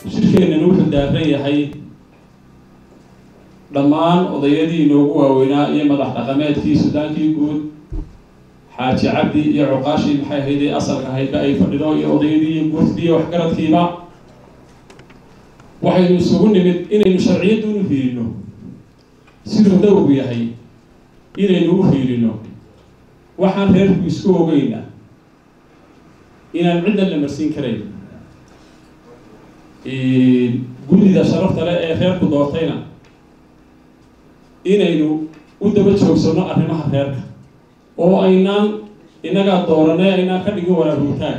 shirkeennana wuxuu daaran yahay dhammaan odayadii inoogu waaweynaa iyo madax dhaqameedkii sudaankii guud xaaji cabdi iyo cuqaashii maxay ahayd ee asalka ahaydba ay fadhido iyo odayadii iyo guurtidii iyo waxgaradkiiba waxaynu isugu nimid inaynu sharciyadda unu hiirino siduu dawgu yahay inaynu u hiirino waxaan reerku isku ogeyna inaan cidna la marsiin karayn guddida sharafta leh ee reerku doortayna inaynu u daba joogsano arrimaha reerka oo aynaan innagaa dooranay aynaan ka dhigin waraarutaag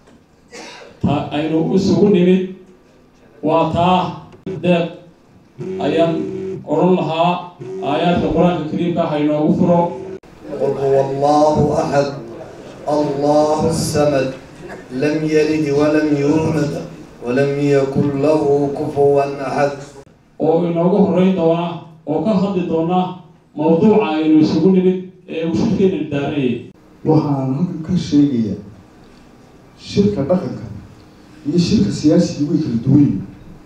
ta aynu isugu nimid waa taa deeq ayaan odhan lahaa aayaadka qur-aanka kariimka ah inoogu furo قل هو الله أحد الله الصمد لم يلد ولم يولد ولم يكن له كفوا أحد oo inoogu horreyn doona oo ka hadli doona mawduuca aynu isugu nimid ee uu shirkeena daarayay waxaan halkan ka sheegayaa shirka dhaqanka iyo shirka siyaasiga way kala duwan yihin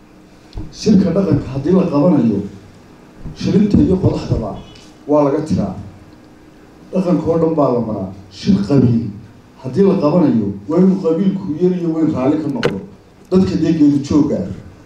shirka dhaqanka haddii la qabanayo shilinta iyo qodaxdaba waa laga tiraa dhaqanka oo dhan baa la maraa shir qabiil haddii la qabanayo waa inuu qabiilku yar iyo weyn raalli ka noqdo dadka deegeedu jooga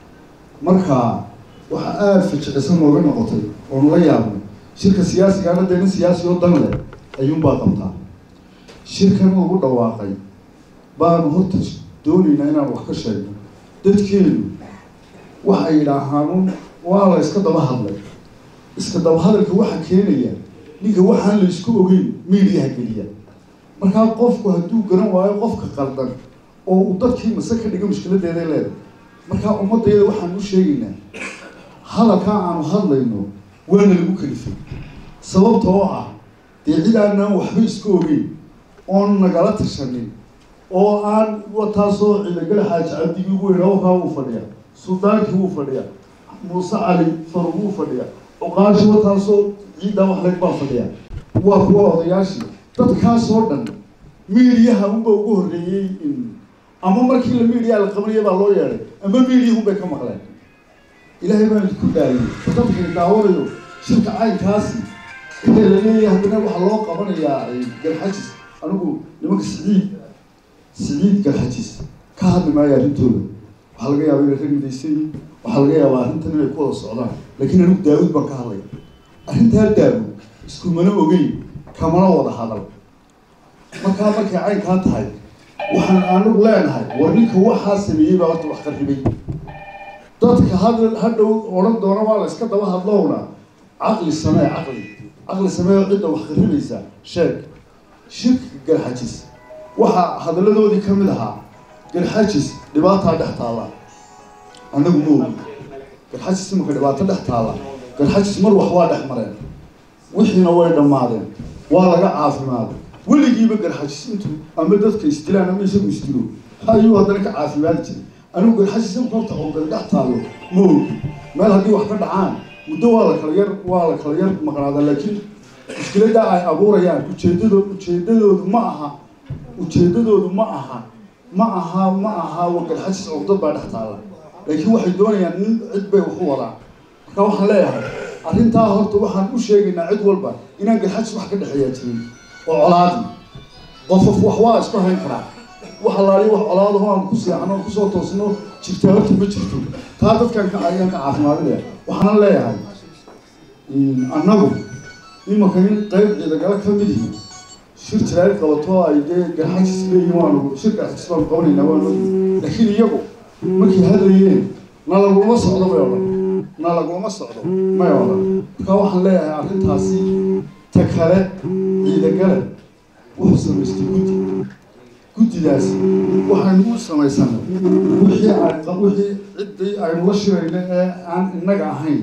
marka waxa aada fajicisan nooga noqotay oonu la yaabnay shirka siyaasigaana dee nin siyaasi oo dan leh ayuunbaa qabtaa shirkan lagu dhawaaqay baanu horta doonaynaa inaan wax ka sheegno dadkeenu waxay yidhaahaan waa la iska daba hadlay iska daba hadalka waxaa keenaya ninka waxaan la isku ogeyn miidiyaha geliya markaa qofku hadduu garan waayo qofka qaldan oo uu dadkii mase ka dhigo mushkiladeeday leedahay markaa ummadayada waxaan u sheegaynaa hadalkaa aanu hadlayno waana lagu kalifay sababta oo ah dee cid aanaan waxba isku ogeyn oon nagala tashanin oo aan wataasoo ciidagala xaaji cabdigii ugu weynaa wakaa wuu fadhiya suldaankii wuu fadhiya muuse cali farug wuu fadhiya cuqaashi wataasoo ciiddaa wax leg baa fadhiya waa kuwa odayaashii dadkaasoo dhan miidiyaha unba ugu horreeyey in ama markii la miidiyaa la qabanaya baa loo yeedhay ama miidiyahun bay ka maqleen ilaahay baan idinku daayay dadkani daawanayo shirka caynkaasi inta la leeyahay haddana waxaa loo qabanayaa garxajis anigu nimanka siciid siciid garxajis ka hadli maayo arrintooda waxaa laga yaaba inay rag midaysan yihin waxaa laga yaabaa arrintan inay ku wada socdaan laakiin anigu daawud baan ka hadlaya arrintaa daawud iskumana ogeyn kamana wada hadal markaa markay caynkaa tahay waxaan anigu leenahay war ninka waxaa sameeyey baa horta wax qarribay dadka had hadhow odhan doona waa la iska daba hadlowna caqli samee caqli caqli samee cidda wax qarribaysa sheeg shirka garxajis waxaa hadalladoodii ka mid ahaa garxajis dhibaataa dhex taalla annagu ma ogi garxajis imaka dhibaato dhex taalla garxajis mar wax waa dhex mareen wixiina way dhammaadeen waa laga caafimaaday weligiiba garxajis intuu ama dadka isdilaan ama isagu isdilo ayuu haddana ka caafimaadi jiray anigu garxajis imaka horta oogada dhex taallo ma ogi meel haddii wax ka dhacaan muddo waa la kala yar waa la kala yar maqnaada laakiin mushkiladda ay abuurayaan ujeedado ujeedadoodu ma aha ujeedadoodu ma aha ma aha ma aha wagarxajis cugdad baa dhex taalla laakiin waxay doonayaan nin cid bay wax u wadaan marka waxaan leeyahay arrintaa horta waxaan u sheegaynaa cid walba inaan garxajis wax ka dhexeeyaa jirin oo colaadi qofof wax waa isku hayn karaa wax alaali wax colaadaho aan ku seexano aan kusoo toosno jirtaa horta ma jirto taa dadkan ka ayaan ka caafimaadinaya waxaana leeyahay annagu imanka in qayb ciidagalo ka mid yihiin shir jiraayl qabato ay dee garxajis leeyihin waanu shir garxajis baanu qabanaynaa waanu laakiin iyagu markay hadlayeen na lagulama socdo may odhan na lagulama socdo may odhan marka waxaan leeyahay arrintaasi ta kale ciidagale wuxuu samaystay guddi guddidaasi waxaynu u samaysanay wixii ay wixii ciddii aynu la shirayna ee aan innaga ahayn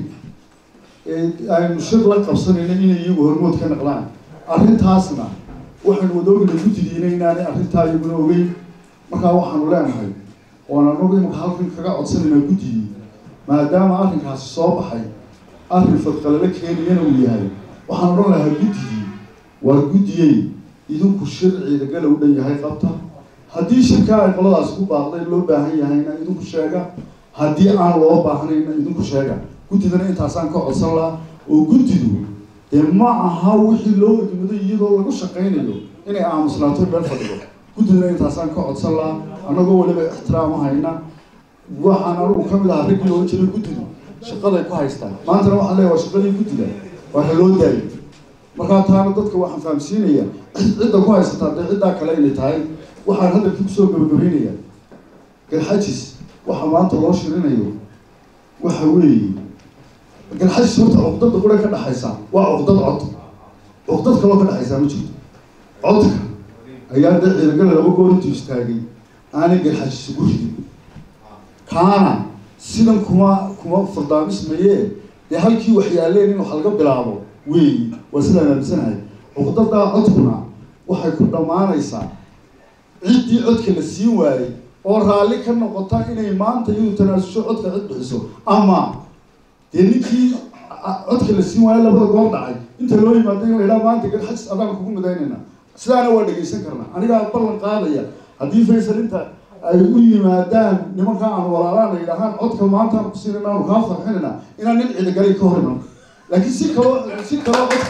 aynu shir la qabsanayna inay iyagu hormood ka naqlaan arrintaasna waxaynu wada ognay guddidiina inaanay arrintaa iyaguna ogeyn markaa waxaanu leenahay oon anagu imaka halkan kaga codsanaynaa guddigii maadaama arrinkaasi soo baxay arrin fadqalalo keeniyana uu yahay waxaan odhan lahaa guddigii waa guddiyey idinku shir ciidagala u dhan yahay qabta haddii shirkaa ay qoladaasi ku baaqday loo baahan yahayna idinku sheega haddii aan loo baahnayna idinku sheega guddidana intaasaan ka codsan lahaa oo guddidu dee ma aha wixii loo egmaday iyadoo lagu shaqaynayo inay aamusnaato meel fadhido guddidana intaasaan ka codsan lahaa annagoo weliba ixtiraama hayna waxaan anugu ka mid ahaa raggii looga jiray guddidu shaqaday ku haystaan maantana waxaan leeyahay waa shaqadii guddida waxa loo daayay markaa taana dadka waxaan fahamsiinayaa cidda ku haysataa dee ciddaa kale inay tahay waxaan hadalkii kusoo gabagabaynayaa galxajis waxa maanta loo shirinayo waxa weeye galxajis horta cuqdada qura ka dhexaysa waa cuqdad cod cuqdad kaloo ka dhexaysaa ma jirto codka ayaa dee ciidagala laba goor intuu istaagay aanay galxajis ugu ridin kaana sidan kuma kuma fardaamismayee dee halkii waxyaaleen in wax laga bilaabo weeyi waa sidaan aaminsanahay cuqdadaa codkuna waxay ku dhammaanaysaa ciddii codka la siin waayey oo raalli ka noqota inay maanta iyadu tanaasusho codka cid bixiso ama dee ninkii codka la siin waayo labada goor dhacay inta loo yimaado in la yidhaha maanta gar xajis adaan kugu midaynayna sidaana waa dhegaysan karnaa anigaa ballan qaadaya haddii faysal inta ay u yimaadaan nimanka aan walaalaan ay yidhahaan codka maanta aan kusiina inaanu kaa farxinayna inaan nin ciidagalay ka hor iman laakiin si kaloo si kaloo cod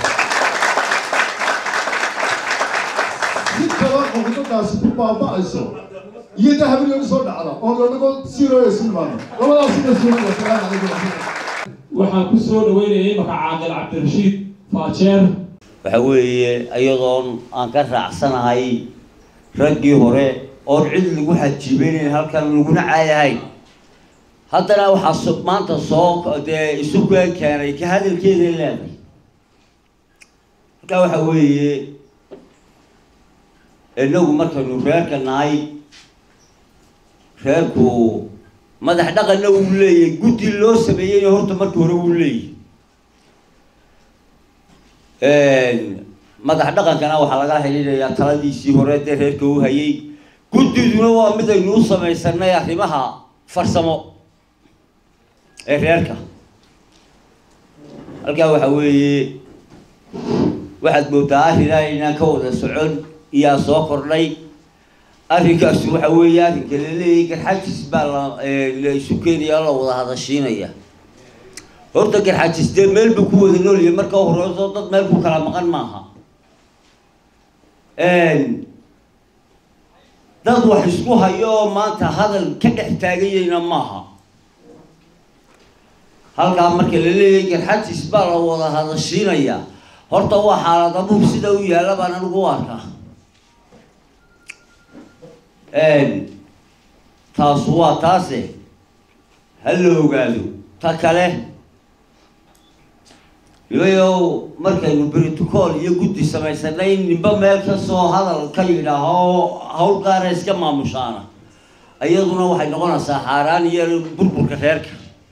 si kaloo cuqdadaasi ku baaba'ayso iyo da habeen soo dhacda oo lanago siirooya silmaano labadaas mas-uuliyad wasalaamu calaykum waraxmatullah waxaan ku soo dhaweynayay marka caaqil cabdirashiid faajeer waxa weeye iyadoon aan ka raacsanahay raggii hore oon cid lagu xajiibeynayn halkan laguna caayahayn haddana waxaa so maanta soo dee isu keen keenay ka hadalkeeday leedahay marka waxa weeye inagu markaynu reerka nahay reerku madax dhaqanna wuu leeyahay guddi loo sameeyeyna horta markii hore wuu leeyahay madax dhaqankana waxaa laga xidhiidhayaa taladiisii hore dee reerka u hayay guddiduna waa midaynu u samaysanay arrimaha farsamo ee reerka halkaa waxa weeye waxaad moodaa arrinaa inaan ka wada socon iyaa soo kordhay arrinkaasi waxa weeye arrinka la leeyahay garxajis baa la la isu keenaya la wada hadashiinaya horta garxajis dee meel buu ku wada noolyahay marka horeyso dad meel ku kala maqan maaha dad wax isku hayo oo maanta hadal ka dhex taaganyayna maaha halkaa marka la leeyahay garxajis baa la wada hadashiinaya horta waa xaalad abuur sida u yaalla baan anigu u arkaa taasu waa taase ha la ogaado ta kale ilayow markaynu britocool iyo guddi samaysanay ninba meel kasoo hadal ka yidhaaho hawl gaara iska maamushaana iyaduna waxay noqonaysaa xaaraan iyo burburka reerka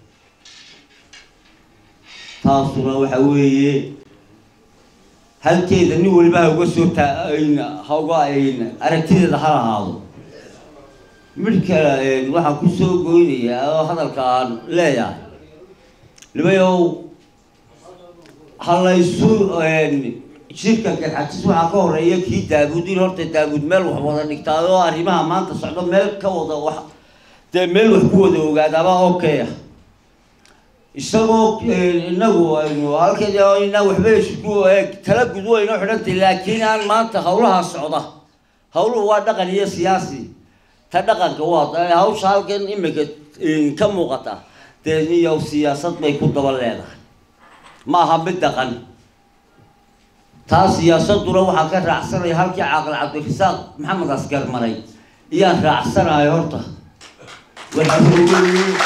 taasuna waxa weeye halkeeda nin waliba ha uga soo taa ha uga aragtideeda ha lahaado mid kale waxaan kusoo goynayaa oo hadalka aan leeyahay nimayow ha laysu shirka garxajis waxaa ka horeeya kii daabuud in horta daabuud meel wax wada dhigtaay oo arrimaha maanta socdo meel ka wada wax dee meel wax ku wada ogaadaaba okay ah isagoo inagu aynu halkeed inaa waxba isku tala gud wayno xidhantay laakiin aan maanta hawlaha socda hawluhu waa dhaqan iyo siyaasi ta dhaqanka waa hawsha halkan imika ka muuqata dee iyo siyaasad bay ku daba leedahay ma aha mid dhaqan taa siyaasaduna waxaa ka raacsanaya halkii caaqil cabdirasaaq maxamed askar maray iyaan raacsanahay horta waxa weeye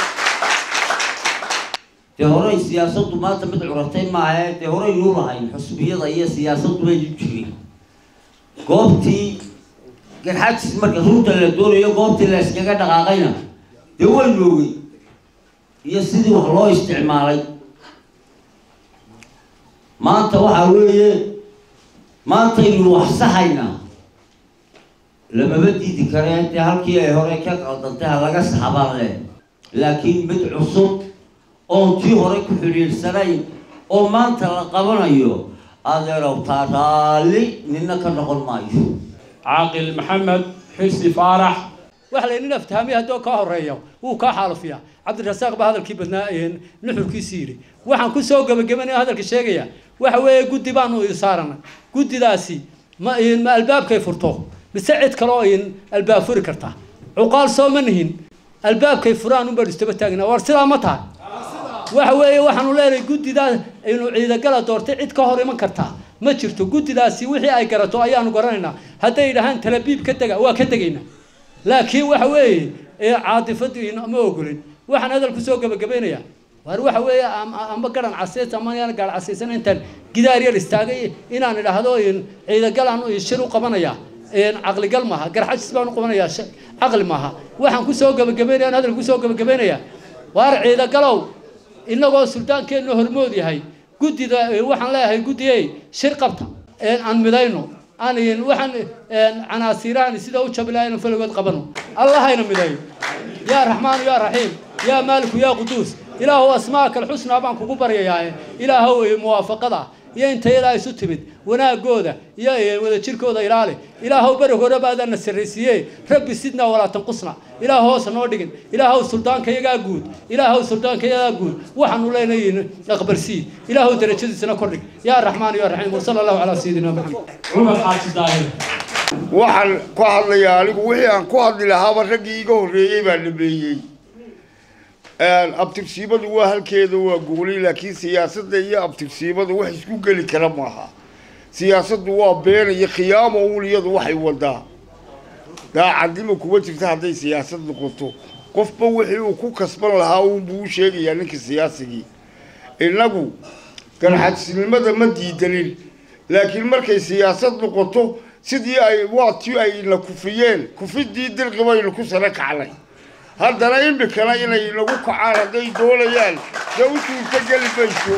dee horey siyaasaddu maanta mid curatay maahae dee horey nuu lahayn xusbiyada iyo siyaasaddu bay u jirin goobtii garxajis marka runta la doonayo goobtii la iskaga dhaqaaqayna dee way noogay iyo sidii wax loo isticmaalay maanta waxaa weeye maantaynu wax saxaynaa lamaba diidi kareen dee halkii ay hore ka qaldantay ha laga saxabaan leh laakiin mid cusub oon tii hore ku xidhiidhsanayn oo maanta la qabanayo adeerow taa raalli nina ka noqon maayo caaqil maxamed xirsi faarax waxa la nin aftahamay haddoo kaa horeeyo wuu kaa xaalufiyaa cabdirasaaq baa hadalkii badnaa nuxurkiisii yidhi waxaan kusoo gebagabanaya hadalka sheegaya waxa weeye guddi baanu saarana guddidaasi ma ma albaabkay furto mise cid kale oo albaab furi karta cuqaal soo ma nihin albaabkay furaan unbaan istaba taagna war sidaa ma tahay waxa weeye waxaanu leenahay guddidaa inu ciidagala doortay cid ka hor iman kartaa ma jirto guddidaasi wixii ay garato ayaanu garanaynaa hadday idhahaan talabiib ka dega waa ka degaynaa laakiin waxa weeye caadifadii ma ogolin waxaan hadal kusoo gebagabaynayaa waar waxa weeye amba garan caseys ama yaan gaar casaysan intaan gidaar yar istaagay inaan idhaahdo ciidagalaan shir u qabanaya caqligal maaha garxajis baan u qabanayaa caqli maaha waxaan kusoo gebagabaynaya hadal kusoo gebagabaynayaa waar ciidagalow inagoo suldaankeenna hormood yahay guddida waxaan leeyahay guddiyey shir qabta aan midayno aan waxaan canaasiirahan sida u jabi lahaa inaan faligood qabano allahayna midayo yaa raxmaanu yaa raxiim yaa maaliku yaa quduus ilaahow asmaaka alxusnaa baan kugu baryayaa ilaahow muwaafaqada iyo intayada isu timid wanaagooda iyo wadajirkooda ilaali ilaahow beri hore baadana sarraysiiye rabbi sidnaa walaa tanqusna ilaah hoosa noo dhigin ilaahow suldaanka iyagaa guud ilaahow suldaanka iyagaa guud waxaanu leenahay aqbalsii ilaahow darajadiisana kordhig yaa raxmaan yaa raxiim wasala allahu calaa sayidina maxamed cumar xaaji daahir waxaan ku hadlayaa anigu wixii aan ku hadli lahaaba raggii iga horreeyey baa dhameeyey abtirsiimadu waa halkeeda waa goolay laakiin siyaasadda iyo abtirsiimadu wax isku geli kara maaha siyaasaddu waa been iyo khiyaamo uun iyadu waxay wadaa daacadnimo kuma jirta hadday siyaasad noqoto qofba wixii uu ku kasban lahaa uunbuu u sheegayaa ninka siyaasigii innagu garxajisnimada ma diidanin laakiin markay siyaasad noqoto sidii ay waatii ay na kufiyeen kufidii dirqi baynu ku sara kacnay haddana imikana inay nagu kacaan hadday doonayaan dee u suurtogeli mayso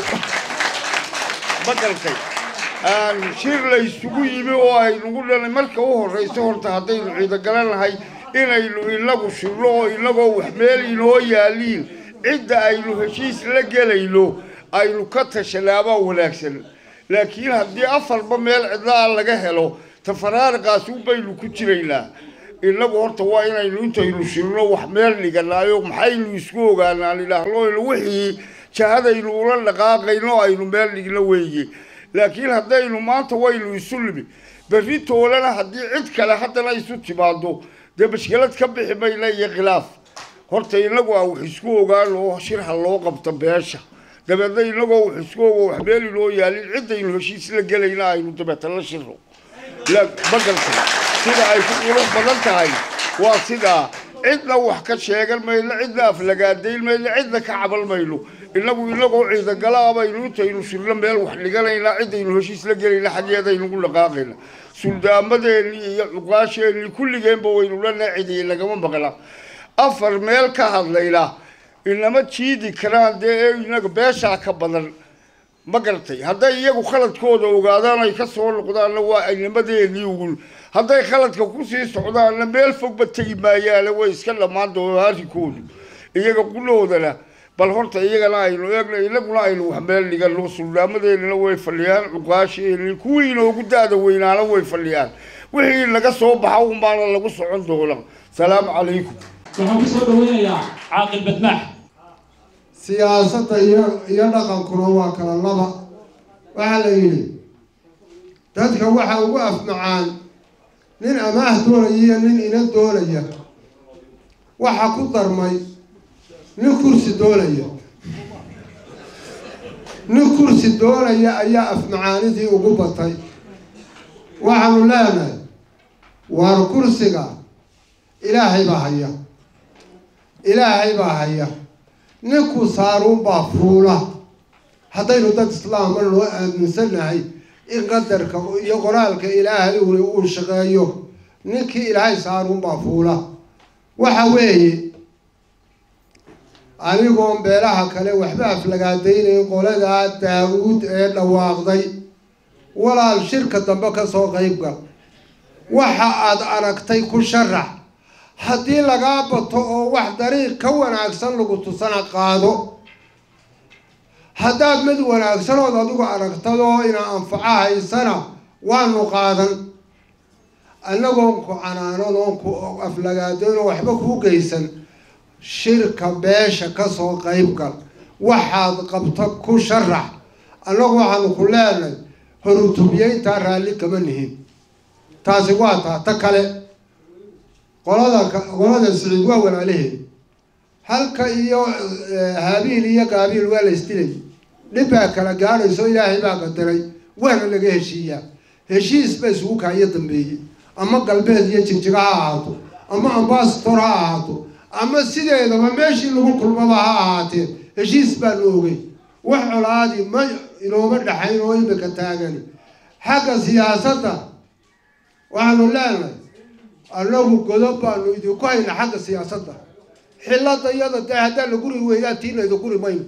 maqalkay shir la isugu yimi oo aynagu dhalay marka u horrayso horta haddaynu ciidogalanahay inaynu inagu shirno oo inagoo wax meel inoo yaaliin cidda aynu heshiis la gelayno aynu ka tashanaabaa wanaagsan laakiin haddii afarba meel cidla a laga helo tafaraariqaas unbaynu ku jiraynaa inagu horta waa inaynu intaynu shirno wax meel dhiganaayo maxaynu isku ogaanaan idhaahno wixii jahadaynu ula dhaqaaqayno aynu meel dhigno weeye laakiin haddaynu maanta waynu isu limi berri toolana haddii cid kale haddana isu timaado dee mashkilad ka bixi mayna iyo khilaaf horta inagu aan wax isku ogaano oo shirha loo qabto beesha dabeedna inagoo wax isku ogo wax meel inoo yaalin ciddaynu heshiis la gelayna aynu dabeeta la shirno magalka sida ay ku qurux badan tahay waa sidaa cidna wax ka sheegan mayno cidna aflagaadayn mayno cidna ka cabal mayno inagu inagoo ciidagala baynu intaynu shirno meel wax dhiganaynaa ciddaynu heshiis la gelayna xaggeedaynugu dhaqaaqayna suldaamadeenii iyo cuqaasheenii kulligeenba waynu lana cidiye nagama maqla afar meel ka hadlayna inama jiidi karaan dee ee inaga beeshaa ka badan ma garatay hadday iyagu khaladkooda ogaadaan ay ka soo noqdaanna waa inamadeenii ugun hadday khaladka kusii socdaanna meel fogba tegi maayaane way iska dhammaan doonaan arrinkoodu iyaga quloodana bal horta iyagana aynu eegna inaguna aynu wax meel dhigano suldaamadeenina way fadhiyaan cuqaasheenii kuwii inoogu da-da weynaana way fadhiyaan wixii naga soo baxa unbaana lagu socon doona salaamu calaykum waxaan kusoo dhaweynayaa caaqil badmaax siyaasadda iyo iyo dhaqankuna waa kala laba waxaa la yidhi dadka waxa ugu afmacaan nin amaah doonaya iyo nin ina doonaya waxa ku darmay nin kursi doonaya nin kursi doonaya ayaa afmacaanidii ugu batay waxaanu leenahay waar kursiga ilaahay baa haya ilaahay baa haya ninku saaruunbaa fuula haddaynu dad islaama loo aaminsannahay in qadarka iyo qoraalka ilaahay uli uu shaqeeyo ninkii ilaahay saaruunbaa fuula waxa weeye anigoon beelaha kale waxba aflagaadaynayn qoladaa daa-uud ee dhawaaqday walaal shirka dambe kasoo qaybgal waxa aad aragtay ku sharax haddii lagaa bato oo wax dariiq ka wanaagsan lagu tusana qaado haddaad mid wanaagsanood adigu aragtadoo ina anfaco haysana waanu qaadan annagoon ku canaanon oon ku aflagaadoon oo waxba kuu geysan shirka beesha kasoo qayb gal waxaad qabta ku sharax annagu waxaanu ku leenahay horutubiyeyntaa raalli kama nihin taasi waa taa ta kale qolada qolada siciid waa walaalaheed halka iyo haabiil iyo gaabiil waa la isdilay dhib baa kala gaadhayso ilaahay baa qadaray waana laga heshiiyaa heshiis ba isugu kaayo dambeeyey ama galbeed iyo jigjiga ha ahaato ama ambasador ha ahaato ama sideedaba meeshii lagu kulmaba ha ahaatee heshiis baanu ogey wax colaadi ma inooma dhaxayn oo imika taagani xagga siyaasadda waxaanu leenahay annagu godob baanu idinku hayna xagga siyaasadda xilada iyada dee haddaa la guri weydaa tiina idin guri mayno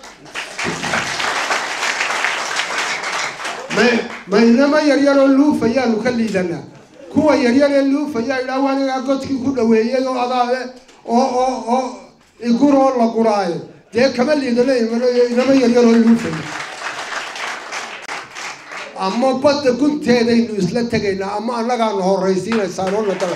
may maynama yaryaroo luufayaanu ka liidanaa kuwa yaryar ee luufayaa idhaah anigaa godkii ku dhaweeyay oo adaa oo oo oo igur oo la guraayo dee kama liidano inama yaryaroo luufaya ama badda gunteedaynu isla tegaynaa ama annagaanu horraysiinaysaan oo nadala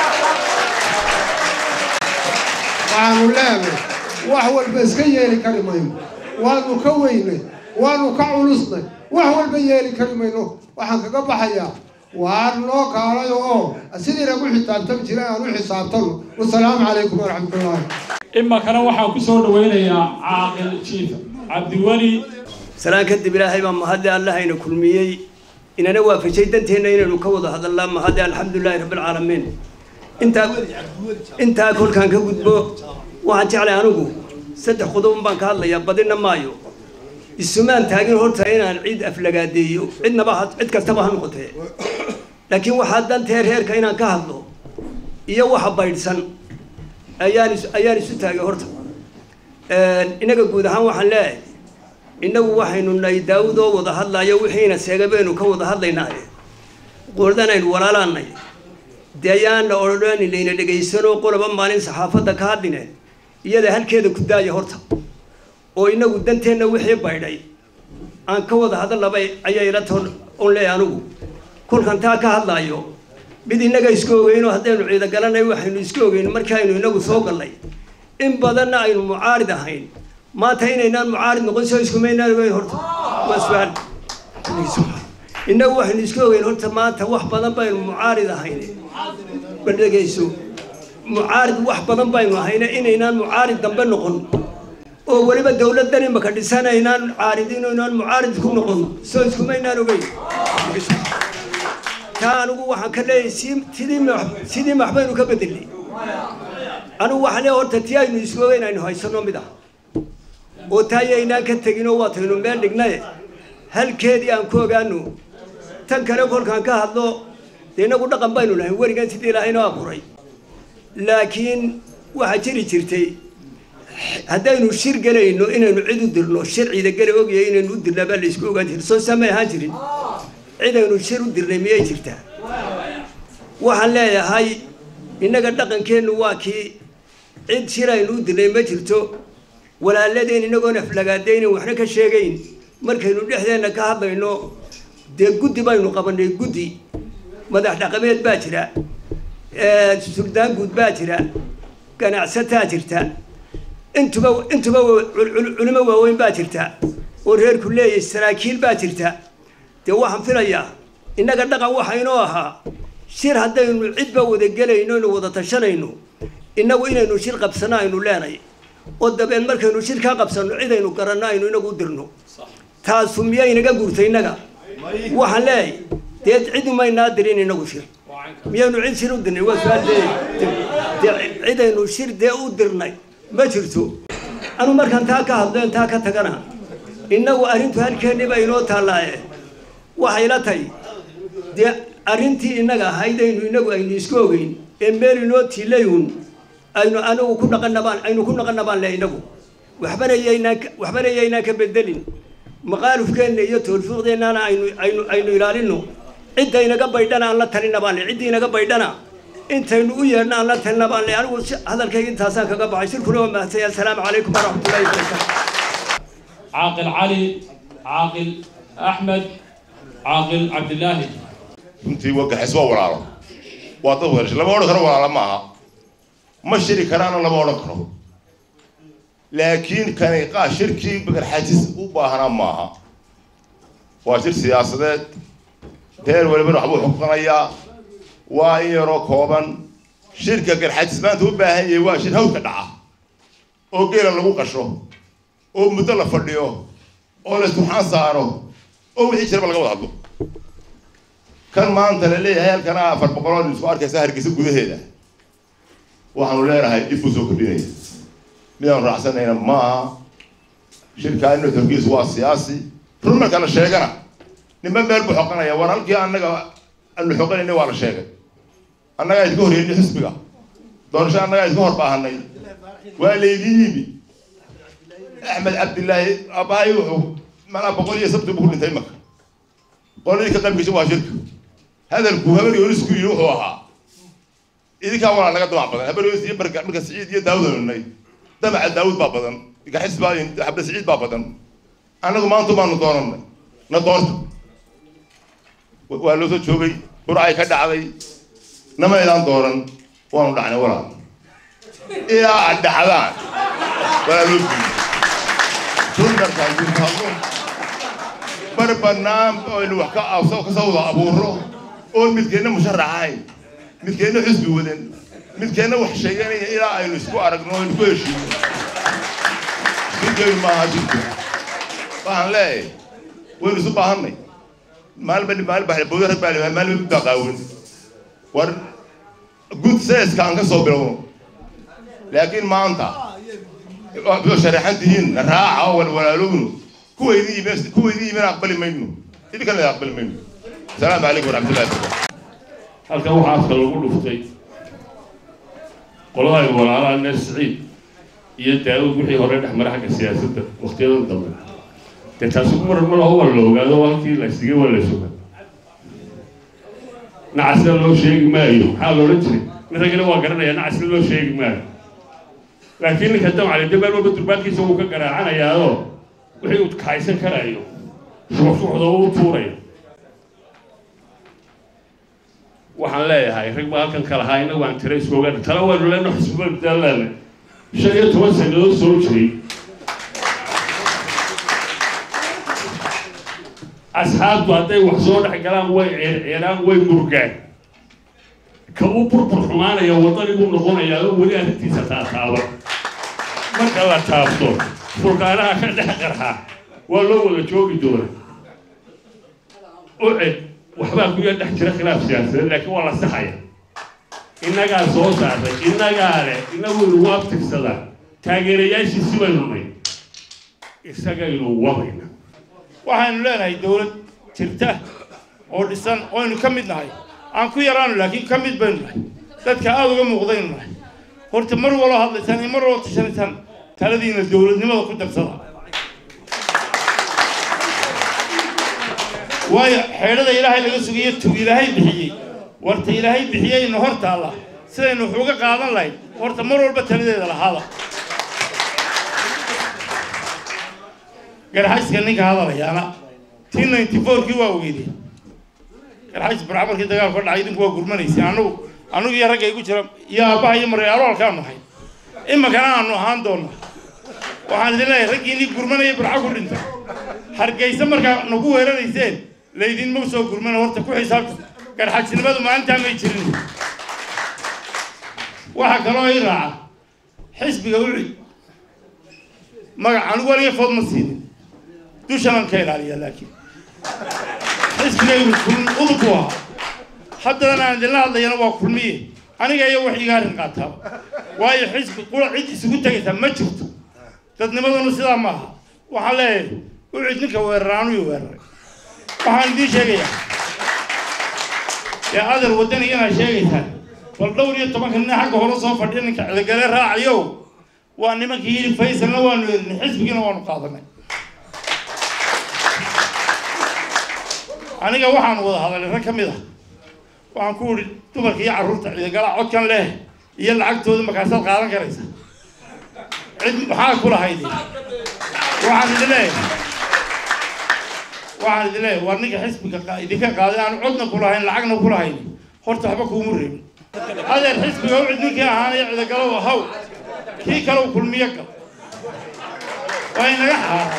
waxaanu leenahay wax walba iska yeeli kari mayno waanu ka weynay waanu ka culusnay wax walba yeeli kari mayno waxaan kaga baxayaa waa noo kaalayo oo sidii nagu xisaabtami jiray aan u xisaabtano wasalaamu calaykum waraxmatullaahi imakana waxaan ku soo dhawaynayaa caaqil jiif cabdiweli salaan kadib ilaahay baa mahadle allahayna kulmiyey inana waafajay danteenna inaynu ka wada hadalnaa mahadle alxamdulilaahi rabbilcaalamiin intaa intaa kolkaan ka gudbo waxaan jeclay anigu saddex qodobon baan ka hadlayaa badina maayo isumaan taagin horta inaan cid aflagaadeeyo cidnaba cid kastaba ha noqotee laakiin waxaa dantee reerka inaan ka hadlo iyo waxa baydhsan ayaan is ayaan isu taagay horta inaga guud ahaan waxaan leeyahay innagu waxaynu nahay daawud oo wada hadlayo wixiina seega baynu ka wada hadlaynaaye qoldanaynu walaalaanay dee ayaana odhani layna dhegaysanoo qoloba maalin saxaafadda ka hadline iyada halkeeda ku daaya horta oo inagu danteenna wixii baydhay aan ka wada hadallaba ayay ila toon on leeyahay anigu kolkan taa ka hadlaayo mid innaga isku ogeyno haddaynu ciida galanay waxaynu isku ogeyn markaaynu inagu soo gallay in badanna aynu mucaarid ahayn maanta inaynaan mucaarid noqon soo iskumaynaan ogeyn horta waa su-aal innagu waxaynu isku ogeyn horta maanta wax badan baynu mucaarid ahayn bal dhegayso mucaarid wax badan baynu ahayne inaynaan mucaarid dambe noqon oo weliba dawladdan imaka dhisanaynaan caaridin inaan mucaarid ku noqon soo iskumaynaan ogeyn taa anigu waxaan ka leeyahay si sidii ma sidii maxbaynu ka bedelnay anigu waxaan leeyahay horta tii aynu isku ogeyn aynu haysano mid ah oo taa yaynaan ka tegin oo waataynu meel dhignaye halkeedii aan ku ogaano tan kale kolkaan ka hadlo dee inagu dhaqan baynu nahay werigan sidii ilaahayno abuuray laakiin waxaa jiri jirtay haddaynu shir gelayno inaynu cid u dirno shir ciida gela ogyahay inaynu u dirnaa baa la isku ogaan jiray soo samay ahaan jirin cidaynu shir u dirnay miyay jirtaa waxaan leeyahay innaga dhaqankeennu waa kii cid shir aynu u dirnay ma jirto walaaladeen inagoon aflagaadaynin waxna ka sheegayn markaynu dhexdeenna ka hadlayno dee guddi baynu qabanay guddi madax dhaqameed baa jira suldaan guud baa jira ganacsataa jirta intuba intuba culimo waaweyn baa jirta oo reerku leeyahay saraakiil baa jirta dee waxaan filayaa innaga dhaqan waxa inoo ahaa shir haddaynu cidba wada gelayno inu wada tashanayno innagu inaynu shir qabsano aynu leenay oo dabeed markaynu shir ka qabsanno cidaynu garanno aynu inagu dirno taasu miyay inaga guurtay innaga waxaan leeyahay dee cidumaynaa dirin inagu shir miyaynu cid shir u dirnay waa su-aal dee dee cidaynu shir dee u dirnay ma jirto anu markaan taa ka hadleen taa ka tagana innagu arrintu halkeenniba inoo taallaaye waxay la tahay dee arrintii innaga ahayd aynu inagu aynu isku ogeyn ee meel inoo tiilayun aynu anigu ku dhaqanabaan aynu ku dhaqanabaan le inagu waxbana yaynaan waxbana yaynaan ka bedelin maqaalufkeenna iyo toolfuuqdeennana aynu aynu aynu ilaalino cidda inaga baydhana aan la talina baan le cidda inaga baydhana intaynu u yeedhna aan la talina baan le anigu hadalkayga intaasaan kaga baxay shirkuna waa mahadsanya assalaamu calaykum waraxmatullahi wabarakaatu caaqil cali caaqil axmed caaqil cabdilaahi runtii wagaxis waa walaalo waa dad wada lama odhan karo walaala ma aha ma shiri karaana lama odhan karo laakiin kani qaa shirkii garxajis u baahnaa maaha waa shir siyaasadeed reer walibana waxbuu xuqanayaa waa in yaroo kooban shirka garxajis maanta u baahan yahay waa shir hawdka dhaca oo geela lagu qasho oo muddo la fadhiyo oo la isturxaan saaro oo wixii jiraba laga wada hadlo kan maanta la leeyahay halkana afar boqolood isku arkaysa hargeysa gudaheeda waxaanu leenahay dib uu soo kordhinaya midaanu raacsanayna maaha shirkaa inu xoogiis waa siyaasi run marka la sheegana ninba meel buu xoqanaya war halkii annaga aanu xoqanayna waa la sheegay annagaa idka horreynay xisbiga doorasho annagaa idka hor baahanay waa laydin yimi axmed cabdillaahi aabbahay wuxuu manaa boqol iyo sabti buu ku dhintay imaka qoladii ka qaybgasha waa shirka hadalku habar yoonisku yidhi wuxuu ahaa idinkaa walaa naga damac badan habar yoonis iyo marka marka siciid iyo daawud anunay damaca daawud baa badan gaxis baa xabda siciid baa badan annagu maanta baanu doonanay na doorta waa loo soo joogay burcay ka dhacday nama idaan dooran waanu dhacnay walaa ilaa aad dhacdaan walaa loo diiday rundarkaan guurtaadun bar bannaan aynu wax ka abso ka soo wada abuuro oon midkeenna musharax ahayn midkeenna xisbi wadan midkeenna wax sheeganaya ilaa aynu isku aragno aynu ku heshiino shirkeenu maaha shirku waxaan leeyahay waynu isu baahannay maalin maalin baa bawda rag baa limaa maalin baa qaawan war gud seeska aan ka soo bilowno laakiin maanta waa sharaxan tihiin raaca oo walwalaalowno kuwaydii yimi kuwaydii yimina aqbali mayno idinkana aqbali mayno asalaamu calaykum waraxmatullahi wabarakatu halkan waxaa afka lagu dhuftay qoladaay walaalaha neer siciid iyo daawud wixii hore dhex mara xagga siyaasadda waqtiyadan dambe dee taasi ku maran ma laho waa la ogaado halkii la sigay waa la suga nacasna loo sheegi maayo maxaa loodhan jiray nin raggana waa garanaya nacasna loo sheegi maayo laakiin ninka damcali de meel walba durbaankiisa wuu ka garaacanayaao wixii uu kaaysan karayo shuxshuxda u tuuraya waxaan leeyahay rag baa halkan ka lahaa innagu aan tira isku ogaana tala waynu leeno xisbubadaan leena shan iyo toban sannadood soo jiray asxaabtu hadday wax soo dhex galaan way ceerceeraan way murgaan ka u burbur xumaanaya waddanibuu noqonayaa oo weli arrintiisa taataaba marka la taabto furkaanaha ka dhex qarxa waa loo wada joogi doona uced waxbaa kuya dhex jira khilaaf siyaasadeed laakiin waa la saxaya innagaa soo saaray innagaa leh inagu inugu abtirsadaa taageerayaashiisi baynu nay isagaynu wadayna waxaynu leenahay dowlad jirta oo dhisan oynu ka mid nahay aan ku yaraano laakiin ka mid baynu nahay dadka aada uga muuqdaynu nahay horta mar waloo hadlaysaan iyo mar waloo tashanaysaan taladiina dowladnimada ku darsada waayo xeedhada ilaahay laga sugayo tu ilaahay bixiyey warta ilaahay bixiyeyna hor taalla sidaynu wax uga qaadan lahayd horta mar walba taladeeda lahaada garxayska ninka hadalayaana t ninety fourkii waa ogeydeen garxays barca markii dagaalku ka dhacay idinku waa gurmanaysay anagu anigu iyo ragga igu jira iyo aabbaha iyo marealoolkaanu nahay iminkana aanu ahaan doona waxaan idin leeyahay raggii inii gurmanaya barca ku dhintay hargeysa markaa nagu weerarayseen laydinma soo gurmana horta ku xisaabta garxajnimadu maalintaa may jirin waxaa kaloo ii raaca xisbiga ucid magac anigu waliga food ma siinin dushanan ka ilaaliya laakiin xisbigaygu udub buu ahaa haddana aan idinla hadlayana waa kulmiye aniga iyo wax iga arrin qaataaba waayo xisbi qura cid isugu tegaysaa ma jirto dadnimaduna sidaa ma aha waxaan leeyahay ucid ninka weeraraanu iyo weeraray waxaan idiin sheegayaa dee adeer waddani inaad sheegaysaan bal dhowr iyo tobanka nin xagga hore soo fadhiya ninka cidagale raacayo waa nimankii yidhi faysalna waanu eedinay xisbigiina waanu qaadanay aniga waxaan wada hadalay rag ka mid ah waxaan ku idhi dumarka iyo carruurta cidagala codkan leh iyo lacagtooda markaasaad qaadan karaysa cid maxaa ku lahayd waxaan idin leeyahay waxaan idin leeyahay war ninka xisbiga idinka qaaday aan codna ku lahayn lacagna ku lahayn horta waxba kuuma reebin adeer xisbiga u cid ninkii ahaanaya cidagalow haw kii kale u kulmiyo gal waa inaga xaaran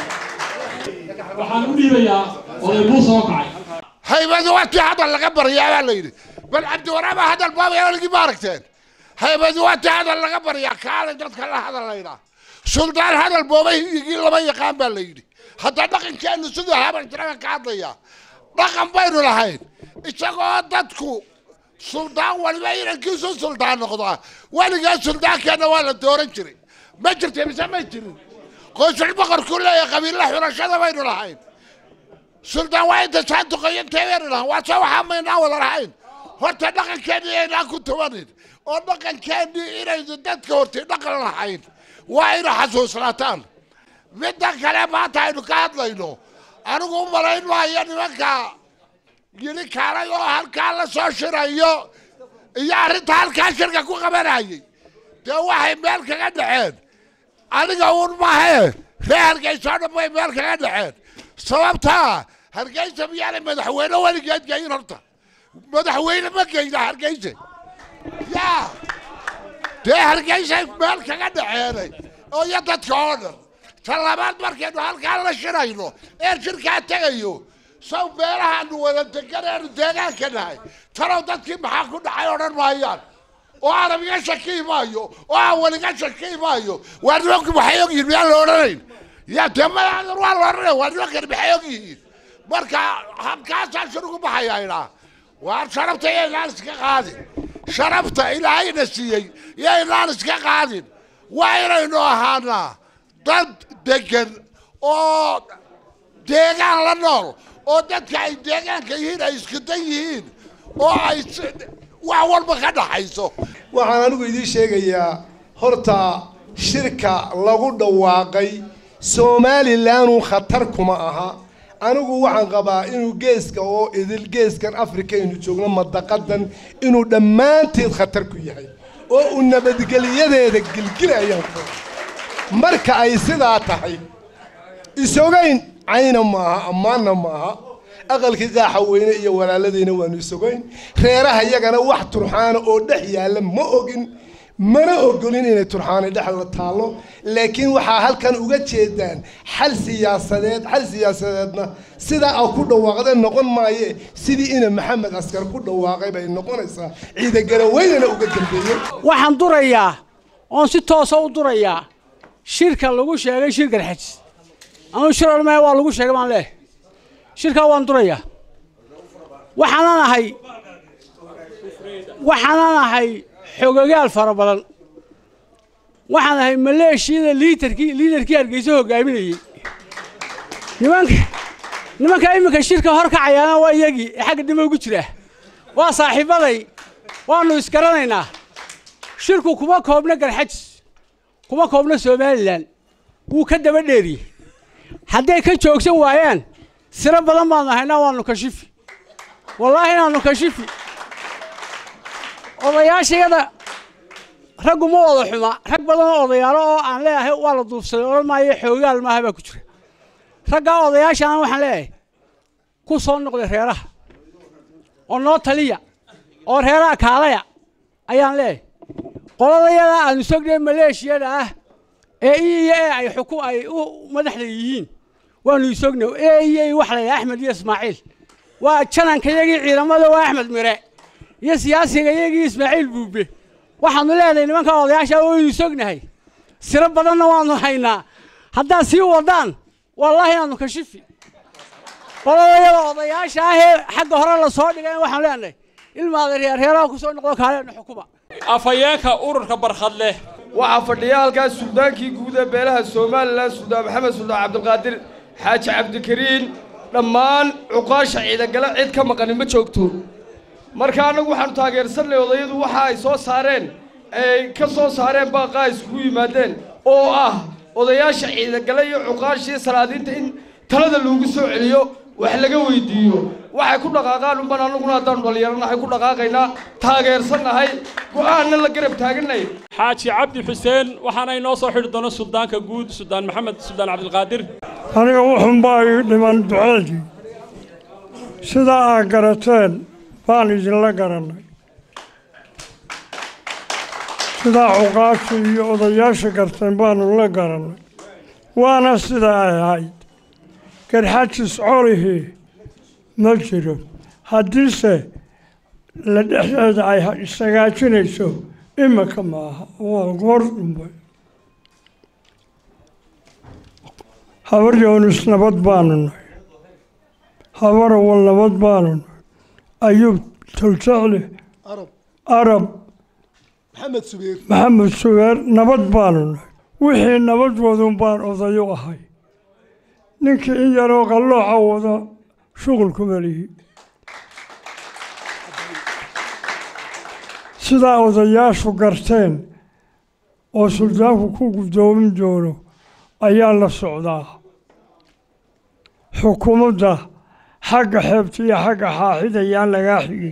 waxaan u dhiibayaa oday buu soo kacay haybadu watii hadal laga baryaa baa la yidhi bal cabdiwaraaba hadal baabaya waligii ma aragteen haybadu watii hadal laga baryaa kaalay dadka la hadalaynaa suldaan hadal boobay hiyigii lama yaqaan baa la yidhi hadda dhaqankeenu siduu haban jiraga ka hadlaya dhaqan baynu lahayn isagoo dadku suldaan waliba inankiisu suldaan noqdaa weligaa suldaankeenna waa la dooran jiray ma jirta mise may jirin qoysul boqorkuu leeyahay qabiilla xulashada baynu lahayn suldaan waa inta saanduqayantee baynu lahayn waa soo waxaa maynaan wada lahayn horta dhaqankeennii aynaan ku tubanin oo dhaqankeennii inaynu dadka hortay dhaqan lahayn waa ina xasuusnaataan midda kale maanta aynu ka hadlayno anigu u malayn maayo nimanka yili kaalay oo halkaa la soo shirayo iyo arrinta halkaa shirka ku qabanayay dee waxay meel kaga dhaceen aniga uun mahe ree hargeysa oo dhan bay meel kaga dhaceen sababtaa hargeysa miyaanay madaxweyne weligeed geyin horta madaxweyne ma geyna hargeysa yaa dee hargeysay meel kaga dhaceenay oo iyo dadka oo dhan ta labaad markaynu halkaa la shirayno ee shirkaa tegayo saw meelahaanu wada deganeenu deegaanka nahay talow dadkii maxaa ku dhacay odhan maayaan oo arab iga shaki maayo oo awal iga shaki maayo waa nimanku maxay og yihiin miyaan la odhanayn ya dee madaxdan waa la odhanaya waa nimankani maxay og yihiin marka habkaasaa shirgu baxayaynaa waa sharafta iyo inaan iska qaadin sharafta ilaahayna siiyey iyo inaan iska qaadin waa inaynu ahaanaa dad degan oo deegaan la nool oo dadka ay deegaanka yihiin ay isku dan yihiin oo ay wax walba ka dhaxayso waxaan anigu idiin sheegayaa horta shirka lagu dhawaaqay somalilandu khatar kuma aha anigu waxaan qabaa inuu geeska oo idil geeskan africa aynu joogno madaqadan inuu dhammaanteed khatar ku yahay oo uu nabadgelyadeeda gilgilayaan ku marka ay sidaa tahay isogayn cayna maaha ammaanna maaha aqalkii qaaxa weyne iyo walaaladeyna waanu isogayn reeraha yagana wax turxaana oo dhex yaalla ma ogin mana ogolin inay turxaani dhexda taallo laakiin waxaa halkan uga jeedaan xal siyaasadeed xal siyaasadeedna sidaa a ku dhawaaqdeen noqon maaye sidii ina maxamed askar ku dhawaaqay bay noqonaysaa ciidagaraweynana uga dambeeyey waxaan durayaa oon si toosa u durayaa shirka lagu sheegay shirkan xajis anuu shir olmaya waa lagu sheegay baan leehay shirkaa waan durayaa waxaanan ahay waxaanan ahay xogogaal fara badan waxaan ahay maleeshiyada liitarkii liidarkii hargeysa hogaaminayey nimanka nimanka iminka shirka hor kacayaana waa iyagii ee xagga dhima ugu jira waa saaxiibaday waanu isgaranaynaa shirku kuma koobna garxajis kuma koobna somalilan wuu ka daba dheeriyey hadday ka joogsan waayaan siro badan baanu haynaa waanu kashifi wallaahi inaanu kashifi odayaashayada raggu ma wada xuma rag badan oo odayaalo oo aan leeyahay waa la duufsaday odhan maayo xoogaal maaha baa ku jira raggaa odayaashaana waxaan leeyahay ku soo noqday reeraha oo noo taliya oo reeraha kaalaya ayaan leeyahay qoladayada aanu sognay maleeshiyada ah ee i iyo ee ay xuku ay u madaxda yihiin waanu isognay ee iyo i wax laydhaha axmed iyo ismaaciil waa jananka iyagii ciidamada waa axmed mire iyo siyaasiga iyagii ismaaciil buube waxaanu leenahay nimanka odayaasha waynu sognahay siro badanna waanu haynaa haddaad sii wadaan wallaahi inaanu kashifi qoladayada odayaasha ah ee xagga hore lasoo dhigay waxaanu leenahay ilmaada reerreeraha kusoo noqdo kaaleena xukuma afhayeenka ururka barkhadleh waxaa fadhiya halkaas suldaankii guud ee beelaha somalilan suldaan maxamed suldaan cabdilqaadir xaaji cabdikariin dhammaan cuqaasha ciidagale cid ka maqani ma joogto marka annagu waxaanu taageersanay odayadu waxa ay soo saareen ay ka soo saareen baaqaa iskugu yimaadeen oo ah odayaasha ciidagale iyo cuqaashii salaadiinta in talada loogu soo celiyo wax laga weydiiyo waxay ku dhaqaaqaan unban annaguna haddaanu dhallinyaranahay ku dhaqaaqaynaa taageersannahay go'aanna la garab taaganay xaaji cabdi xuseen waxaana inoo soo xidhi doona suldaanka guud suldaan maxamed suldaan cabdilqaadir aniga wuxunbaa ii dhiman duceedii sidaa aad garateen baan idinla garannay sidaa cuqaasha iyo odayaasha garteen baanu la garannay waana sidaa ay ahayd garxajis colihii ma jiro haddiise la dhexdeeda ay isagaajinayso imika maaha waa goor dhumbe habar yoonis nabad baanu nahay habar awal nabad baanu nahay ayuub toljecle arab maxamed subeer maxamed subeer nabad baanu nahay wixii nabad wadun baan odayo ahay ninkii in yaroo qallooca wada shuqulkuma lihi sidaa odayaashu garteen oo suldaanku ku guddoomin doono ayaa la socdaa xukuumadda xagga xeebta iyo xagga xaaxida yaan lagaa xigin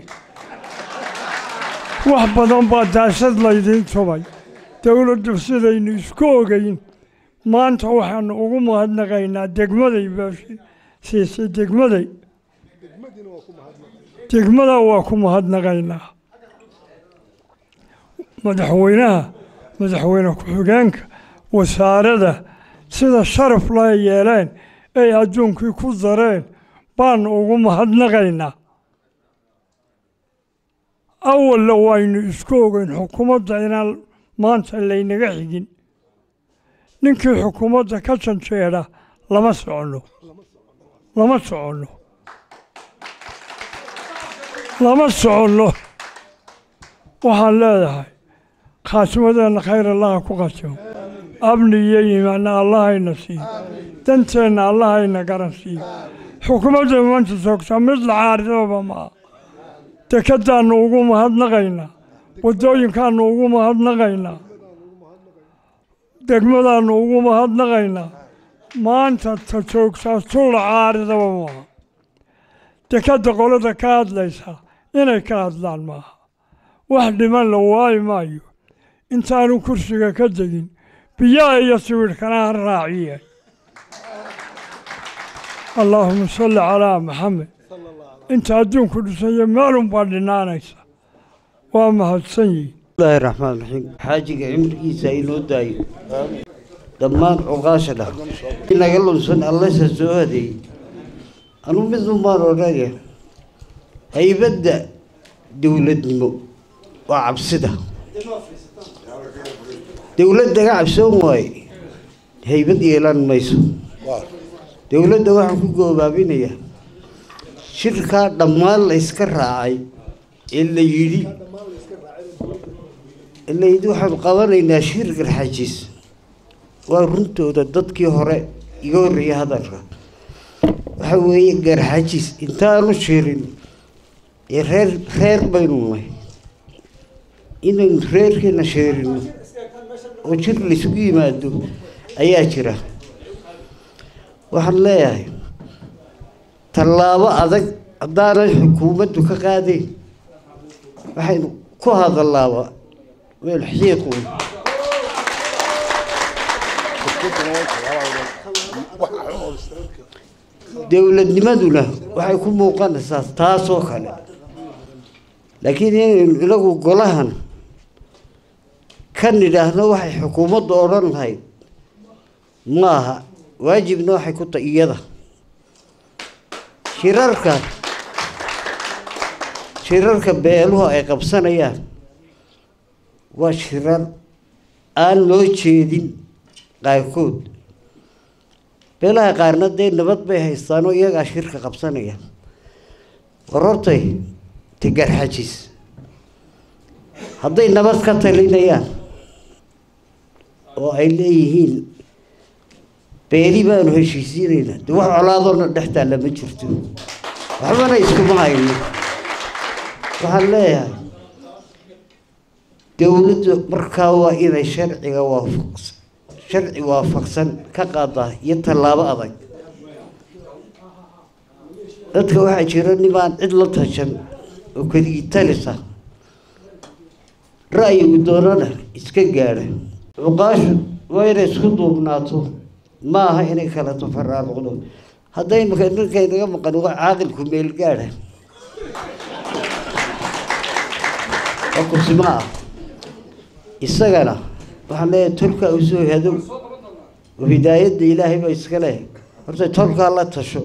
wax badan baa daasad laydiin tubay dowladdu sidaynu isku ogeyn maanta waxaanu ugu mahadnaqaynaa degmaday baa siisay degmaday degmada waa ku mahadnaqaynaa madaxweynaha madaxweyne ku-xigeenka wasaarada sida sharaf la yeeleen ay adduunkii ku dareen baanu ugu mahadnaqaynaa awalla waynu isku ogeyn xukuumadda inaan maanta laynaga xigin ninkii xukuumadda ka janjeedha lama soconno lama soconno lama soconno waxaan leedahay khaatimadeenna khayr allaha ku qatimo abni iyo iimaanna allahayna siiyo danteenna allahayna garan siiyo xukuumadda maanta joogtaa mid la caaridaba maaha dekadaannu ugu mahadnaqaynaa waddooyinkaannu ugu mahadnaqaynaa degmadaannu ugu mahadnaqaynaa maanta ta joogtaa tulla caaridaba maaha dekadda qolada ka hadlaysa inay ka hadlaan maaha wax dhiman la waayi maayo intaanu kursiga ka degin biyaha iyo sawirhkana ha raaciye allaahuma salli calaa maxamed inta adduunku dhisaya meelun baa dhinaanaysa waa mahadsan yihin bismillaahi raxmaan raxiim xaajiga cimrigiisa inoo daayo dhammaan cuqaasha dhah inaga lunsan allasa soo hadeeyey anuu mid unbaan odhanaya haybadda dowladnimo waa cabsida dowladdaga cabsoon waaye haybad yeelan mayso dowladda waxaan ku goobaabinayaa shirkaa dhammaan la yska raacay ee la yidhi ee la yidhi waxaanu qabanaynaa shir garxajiis waa runtooda dadkii hore iga horreeyay hadalka waxa weeye garxajiis intaanu shirin ee reer reer baynu nahay inaynu reerkeena sheerino oo jir laysugu yimaado ayaa jira waxaan leeyahay tallaabo adag haddaanan xukuumaddu ka qaadayn waxaynu ku hadallaaba meel xiiqun dowladnimaduna waxay ku muuqanaysaa taasoo kale laakiin inaynu inagu golahan ka nidhaahno waxay xukuumaddu odhan lahayd maaha waajibna waxay ku tahay iyada shirarka shirarka beeluhu ay qabsanayaan waa shirar aan loo jeedin qaarkood beelaha qaarna dee nabad bay haystaanoo iyagaa shirka qabsanaya warortay tigarxajis hadday nabad ka talinayaan oo ay leeyihiin beeli baanu heshiisiinaynaa de wax colaadoona dhex taalla ma jirto waxbana iskuma hayno waxaan leeyahay dowladdu markaa waa inay sharciga waafaqsan sharci waafaqsan ka qaadaa iyo tallaabo adag dadka waxaa jira nimaan cid la tashan oo keligii talisa ra'yigu doonana iska gaadha cuqaashu waa inay isku duubnaato ma aha inay kala tafaraaruqdo hadday imika ninkay naga maqan waa caaqilku meel gaadha waa kursimo ah isagana waxaan leeyahay tolkaa usoo hadow oo hidaayadda ilaahay ba iska leh horta tolkaa la tasho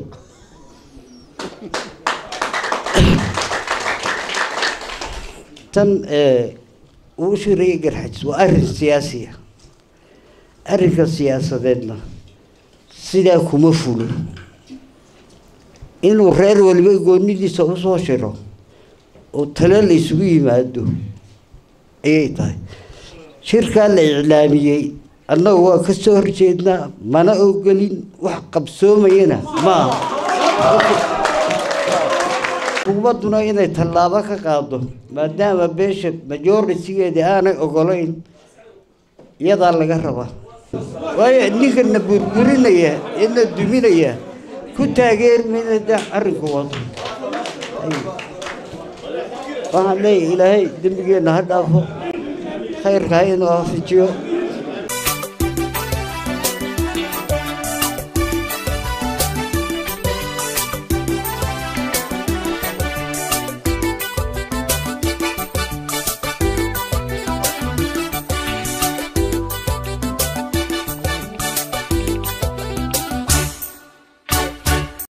tan uu shiraya garxajis waa arrin siyaasiya arrinka siyaasadeedna sidaa kuma fulo inuu reer waliba goonidiisa usoo shiro oo tale la isugu yimaado ayay tahay shirkaa la iclaamiyey annagu waa ka soo horjeednaa mana ogolin wax qabsoomayana maaha xukuumadduna inay tallaabo ka qaado maadaama beesha majoritigeeda aanay ogolayn iyadaa laga rabaa waayo ninkana burburinaya ina duminaya ku taageermayna de arrinku wado waxaan leeyahay ilaahay dembigeenna ha dhaafo khayrka ha inoo hafijiyo